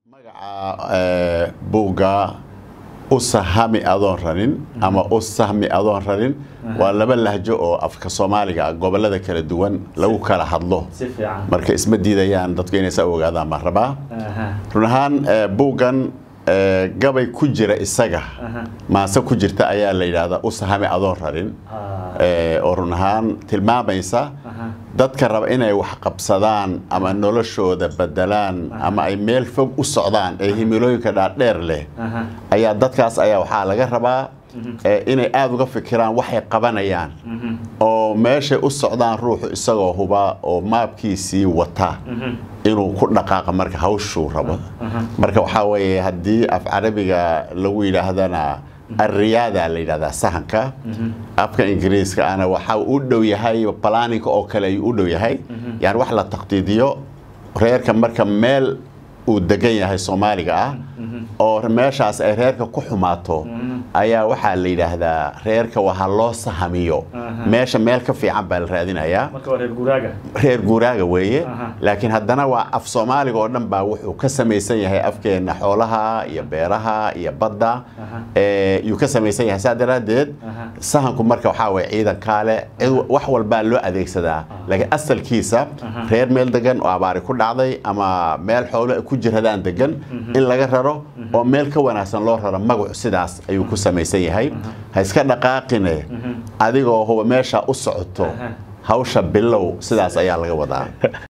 magaca buugga u sahami adoon ranin ama u sahmi adoon ranin waa laba lahjo oo afka soomaaliga gobolada kala duwan lagu kala hadlo si fiican marka isma diidayaan dadku inay saa ogaadaan baan rabaa Aha, run ahaan eh, buuggan eh, gabay ku jira isaga aha. maase ku jirta ayaa la yidhaahdaa u sahami adoon ranin Ah, eh, oo run ahaan tilmaamaysa aha. dadka raba inay wax qabsadaan ama noloshooda bedelaan ama ay meel fog u socdaan ee himilooyinka dhaadheer leh Aha. ayaa dadkaas ayaa waxaa laga rabaa eh, inay aada uga fikiraan waxay qabanayaan Mhm, oo meeshay u socdaan ruuxu isagoo huba oo maabkiisii wata mhm. inuu ku dhaqaaqa marka hawshuu rabo Aha. marka waxaa weeye haddii af carabiga lagu yidhaahdana arriyaada la yidhahdaa sahanka afka ingiriiska ana waxa uu u dhow yahay planninka oo kale ayuu u dhow yahay yani wax la taqdiidiyo reerka marka meel uu degan yahay soomaaliga ah oo meeshaas ay reerka ku xumaato ayaa waxaa la yidhaahdaa reerka waha loo sahamiyo Aha. meesha meel ka fiican baa la raadinayaa marka waa reer guraaga reer guuraaga weeye Aha. laakiin haddana waa af soomaaliga oo dhan baa wuxuu ka samaysan yahay afkeena xoolaha iyo beeraha iyo badda Aha. ee, yuu ka samaysan yahay saa daraaddeed Aha. sahanku marka waxaa waye ciidankaale cid wax walbaa loo adeegsadaa laakiin asalkiisa Aha. reer meel degan oo abaari ku dhacday ama meel xoolo ay ku jiradaan degan in laga raro oo meel ka wanaagsan loo raro magacu sidaas ayuu ku samaysan yahay ha iska dhaqaaqine adigoo huba meesha u socoto Aha. hawsha bilow sidaas ayaa laga wadaa